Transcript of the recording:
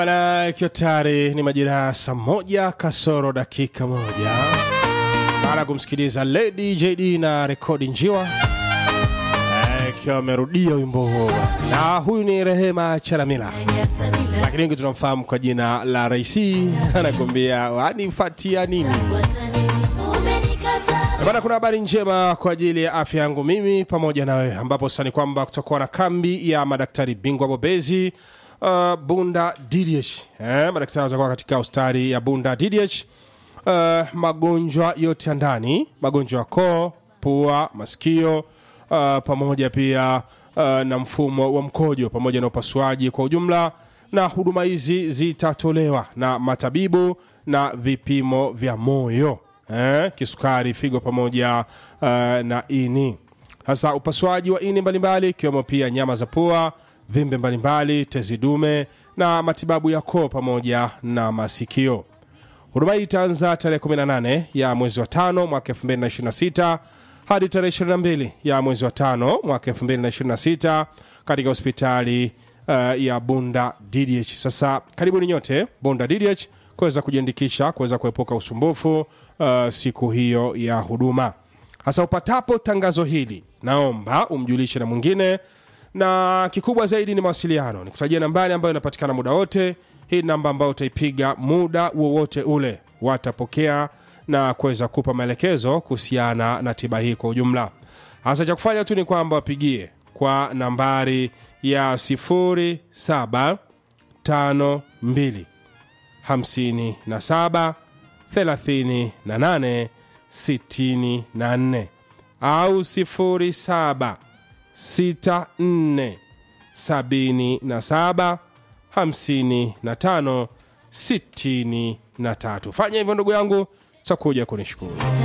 Bana, ikiwa tayari ni majira ya saa moja kasoro dakika moja baada ya kumsikiliza Lady JD na rekodi njiwa Eh, ikiwa amerudia wimbo huo, na huyu ni Rehema Chalamila, lakini wengi tunamfahamu kwa jina la Raisi. Anakuambia wanifatia nini? Eh, Bana, kuna habari njema kwa ajili ya afya yangu mimi pamoja na wewe, ambapo sasa ni kwamba kutakuwa na kambi ya madaktari bingwa bobezi uh, Bunda DDH. Eh, madaktari watakuwa katika hospitali ya Bunda DDH. Uh, magonjwa yote ya ndani, magonjwa ya koo, pua, masikio uh, pamoja pia uh, na mfumo wa mkojo pamoja na upasuaji kwa ujumla, na huduma hizi zitatolewa na matabibu na vipimo vya moyo eh, kisukari, figo pamoja uh, na ini. Sasa upasuaji wa ini mbalimbali ikiwemo pia nyama za pua, vimbe mbalimbali, tezi dume na matibabu ya koo pamoja na masikio. Huduma hii itaanza tarehe 18 ya mwezi wa tano mwaka 2026 hadi tarehe 22 ya mwezi wa tano mwaka 2026 katika hospitali uh, ya Bunda DDH. Sasa karibuni nyote Bunda DDH kuweza kujiandikisha kuweza kuepuka usumbufu uh, siku hiyo ya huduma. Sasa upatapo tangazo hili, naomba umjulishe na mwingine, na kikubwa zaidi ni mawasiliano. Nikutajia nambari ambayo inapatikana muda wote. Hii ni namba ambayo utaipiga muda wowote ule, watapokea na kuweza kupa maelekezo kuhusiana na tiba hii kwa ujumla. Hasa cha kufanya tu ni kwamba wapigie kwa nambari ya 0752 57 38 64 au 07 64 77 55 63. Fanya hivyo ndugu yangu, takuja kunishukuru.